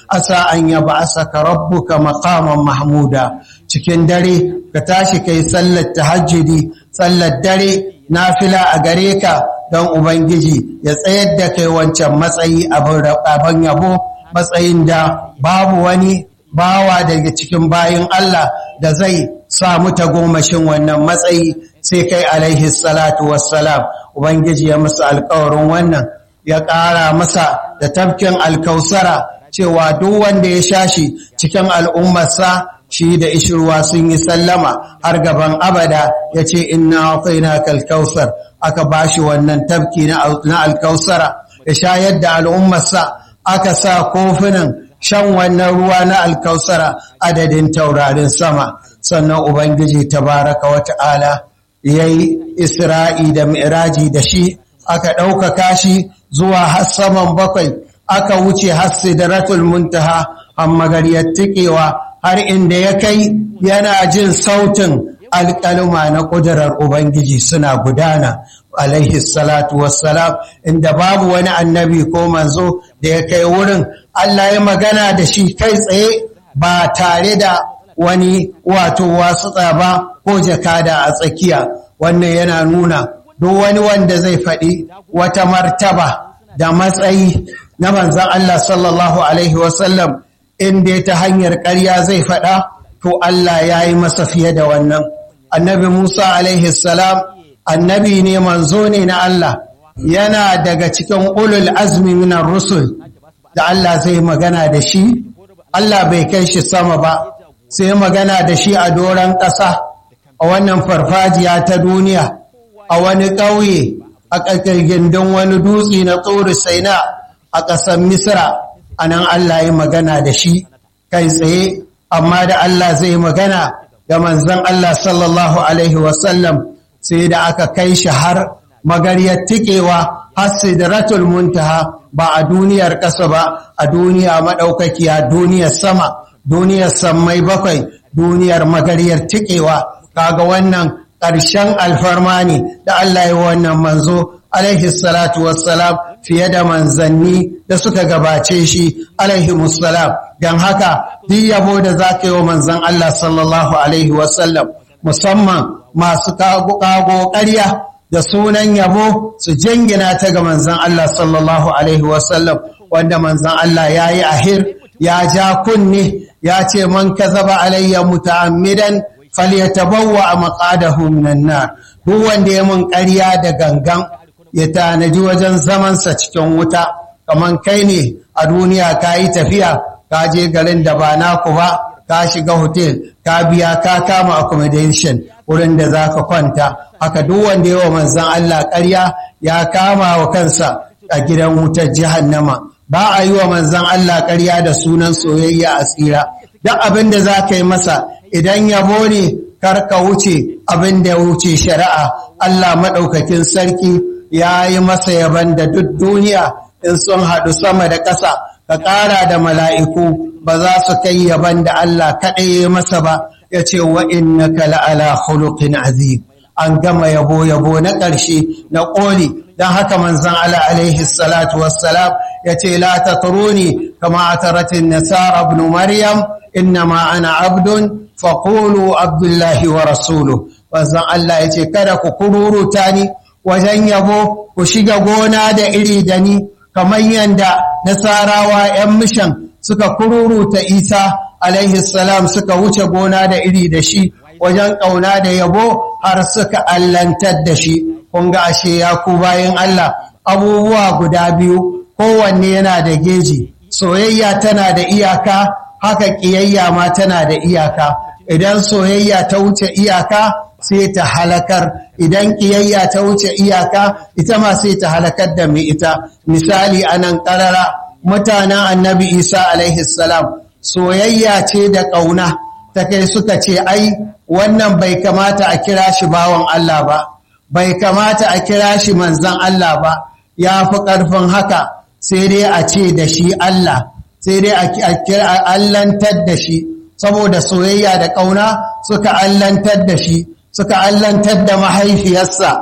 asa an yab'asaka rabbuka maqaman mahmuda cikin dare ka tashi kai sallar tahajjudi sallar dare nafila a gare ka don ubangiji ya tsayar da kai wancan matsayi abin yabo matsayin da babu wani bawa daga cikin bayin Allah da zai samu tagomashin wannan matsayi sai kai alaihi salatu wassalam ubangiji ya musu alkawarin wannan ya ƙara masa da tafkin alkausara cewa duk wanda ya shashi cikin al'ummarsa shi da ishirwa sun yi sallama har gaban abada ya ce ina na kalkausar aka bashi wannan tafki na alkausara ya shayar da al'ummarsa aka sa kofunan shan wannan ruwa na alkausara adadin taurarin sama sannan ubangiji tabaraka wata'ala ya yi isra'i da mi'raji da shi aka ɗaukaka shi zuwa har saman bakwai aka wuce har sidratul muntaha amma gariyar tikewa har inda ya kai yana jin sautin alƙaluma na ƙudurar ubangiji suna gudana alaihi salatu wassalam inda babu wani annabi ko manzo da ya kai wurin Allah ya magana da shi kai tsaye ba tare da wani wato wasu tsaba ko jakada a tsakiya wannan yana nuna duk wani wanda zai faɗi wata martaba da matsayi na manzan Allah sallallahu Alaihi wasallam inda ta hanyar ƙarya zai faɗa to Allah ya yi masa fiye da wannan annabi Musa alaihi salam annabi ne manzo ne na Allah yana daga cikin ulul azmi minar rusul da Allah zai magana da shi Allah bai kai shi sama ba sai magana da shi a doron ƙasa a wannan farfajiya ta duniya a wani ƙauye a ƙarƙargindin wani dutse na tsoro saina a ƙasar misra a nan Allah ya magana da shi kai tsaye amma da Allah zai magana da manzan Allah sallallahu Alaihi wasallam sai da aka kai shi har magaryar tikewa har sidratul muntaha ba a duniyar ƙasa ba a duniya maɗaukakiya duniyar sama duniyar sammai bakwai duniyar magaryar tikewa kaga wannan ƙarshen alfarma ne da Allah ya wannan manzo alaihi salatu wassalam fiye da manzanni da suka gabace shi alaihi musallam don haka duk yabo da za ka yi wa manzan Allah sallallahu alaihi wasallam musamman masu kago ƙarya da sunan yabo su jingina ta ga manzan Allah sallallahu alaihi wasallam wanda manzan Allah ya yi ahir ya ja kunne ya ce man kazaba alayya muta'ammidan falyatabawwa maqadahu minan nar duk wanda ya mun ƙarya da gangan ya tanaji wajen zamansa cikin wuta kaman kai ne a duniya ka yi tafiya ka je garin da ba naku ba ka shiga hotel ka biya ka kama accommodation wurin da za ka kwanta haka duk wanda yawa manzan Allah ƙarya ya kama wa kansa a gidan wutar jahannama ba a yi wa manzan Allah ƙarya da sunan soyayya a tsira duk abin da za ka yi masa idan yabo ne kar ka wuce abin da ya wuce shari'a Allah maɗaukakin sarki ya yi masa yaban da duk duniya in sun haɗu sama da ƙasa ka ƙara da mala'iku ba za su kai yaban da Allah kaɗai ya masa ba ya ce wa inna ka la'ala khuluqin azim an gama yabo yabo na ƙarshe na ƙoli don haka manzan ala alaihi salatu wassalam ya ce la ta turuni kama a taratin nasara ibn maryam innama ana abdun faƙulu abdullahi wa rasulu manzan Allah ya ce kada ku kururuta ni wajen yabo ku shiga gona da iri da ni kamar yadda nasarawa 'yan mishan suka kururuta isa alaihi salam suka wuce gona da iri da shi wajen ƙauna da yabo har suka allantar da shi kun ga ashe ya ku bayan Allah abubuwa guda biyu kowanne yana da geji soyayya tana da iyaka haka ƙiyayya ma tana da iyaka idan soyayya ta wuce iyaka sai ta halakar idan ƙiyayya ta wuce iyaka ita ma sai ta halakar da mai ita misali anan ƙarara mutanen annabi isa alaihi salam soyayya ce da ƙauna ta kai suka ce ai wannan bai kamata a kira shi bawan Allah ba bai kamata a kira shi manzan Allah ba ya fi ƙarfin haka sai dai a ce da shi Allah sai dai a kira allantar da shi saboda soyayya da ƙauna suka allantar da shi suka allantar da mahaifiyarsa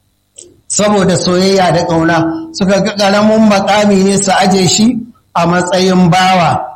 saboda soyayya da ƙauna suka ga ƙaramin makami ne su aje shi a matsayin bawa